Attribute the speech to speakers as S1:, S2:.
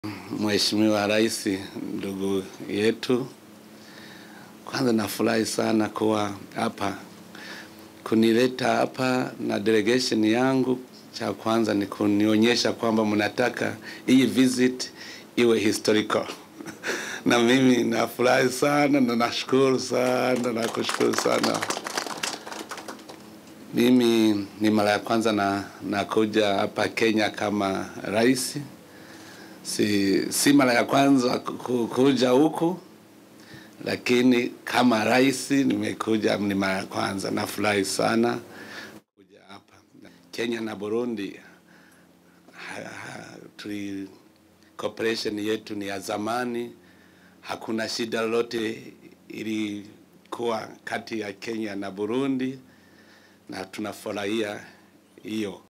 S1: Mheshimiwa Rais, ndugu yetu, kwanza nafurahi sana kuwa hapa, kunileta hapa na delegation yangu. Cha kwanza ni kunionyesha kwamba mnataka hii visit iwe historical na mimi nafurahi sana na nashukuru sana na kushukuru sana. Mimi ni mara ya kwanza na nakuja hapa Kenya kama rais si, si mara ya kwanza ku- kuja huku, lakini kama rais nimekuja, ni mara ya kwanza. Nafurahi sana kuja hapa. Kenya na Burundi ha, ha, tuli cooperation yetu ni ya zamani, hakuna shida lolote ilikuwa kati ya Kenya na Burundi, na tunafurahia hiyo.